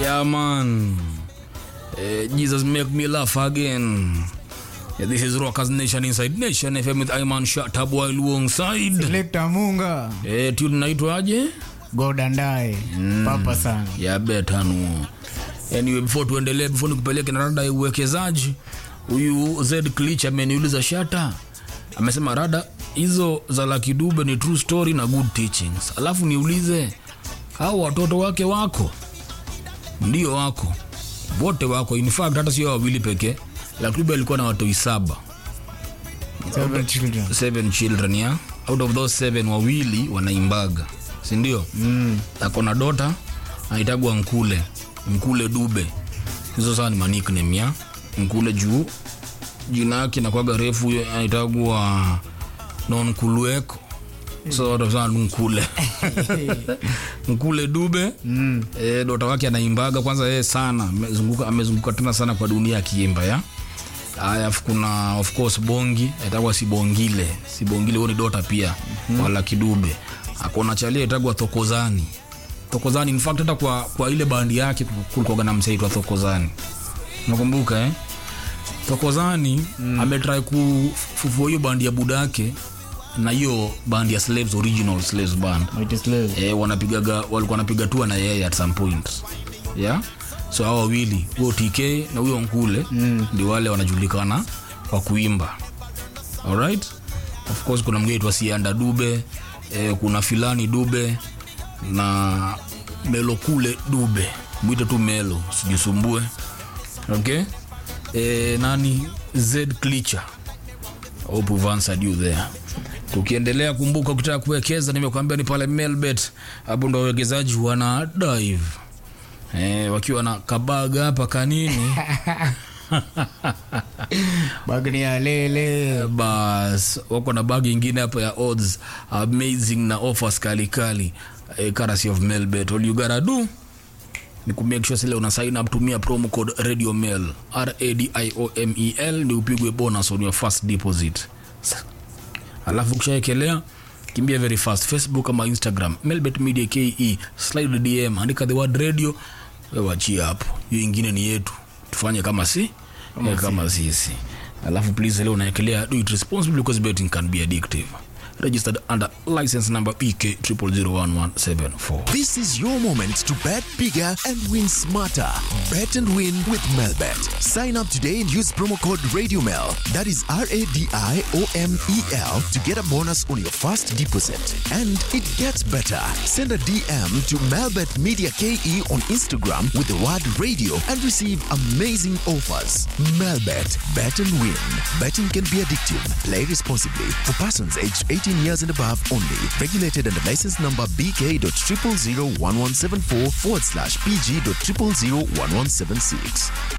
Yeah, man. Uh, Jesus make me laugh again. Yeah, this is Rockers Nation Inside Nation FM with Iman Shatab while alongside. Selector Munga, Eh, tune naitwaje? Godandai, Papa sana. ya betanu anyway before tuendelee before nikupeleke na rada ya uwekezaji huyu z clich ameniuliza shata amesema rada hizo za laki dube ni true story na good teachings alafu niulize hao watoto wake wako ndio wako wote wako in fact hata sio wawili pekee laki dube alikuwa na watoi saba Seven children. seven children ya out of those seven wawili wanaimbaga sindio mm. akona dota anaitagwa nkule nkule dube hizo saa ni manikname ya nkule juu jina yake nakwaga refu huyo anaitagwa nonkulueko so watu wanasema tu nkule nkule dube mm. e, dota wake anaimbaga kwanza yeye sana amezunguka amezunguka tena sana kwa dunia akiimba ya Aya, afu kuna of course bongi aitagwa sibongile sibongile huo ni dota pia mm-hmm. wala kidube akona chalia itagwa thokozani thokozani in fact hata kwa, kwa ile bandi yake kulikuwaga na msaitwa thokozani nakumbuka eh? thokozani mm. ametrai kufufua hiyo bandi ya budake na hiyo bandi ya slaves original slaves band Mighty slave. eh, wanapigaga walikuwa wanapiga tua na yeye at some point yeah? so hao wawili huyo tk na huyo nkule mm. ndio wale wanajulikana kwa kuimba alright of course kuna mgeni twa sianda dube eh, kuna filani dube na melo kule dube mwite tu melo sijisumbue okay eh, nani z clicher hope we've answered you there tukiendelea kumbuka ukitaka kuwekeza nimekuambia ni pale melbet hapo ndo wawekezaji wana dive eh, wakiwa na kabaga hapa kanini Bagni ya lele. bas wako na bagi ingine hapa ya odds amazing na offers kalikali eh, currency of melbet all you gotta do ni kumake sure sile una sign up tumia promo code radio mail radiomel ni upigwe bonus on your first deposit Sa- alafu ukishaekelea kimbia very fast facebook ama instagram melbet media ke slide dm andika the word radio wewachia hapo hiyo ingine ni yetu tufanye kama si kama, kama sisi alafu please leo unaekelea do it responsibly because betting can be addictive registered under license number pk 001174 This is your moment to bet bigger and win smarter. Bet and win with Melbet. Sign up today and use promo code RadioMel. That is R A D I O M E L to get a bonus on your first deposit. And it gets better. Send a DM to Melbet Media KE on Instagram with the word radio and receive amazing offers. Melbet. Bet and win. Betting can be addictive. Play responsibly. For persons aged 18 years and above only. Regulated under license number BK.0001174 forward slash PG.0001176.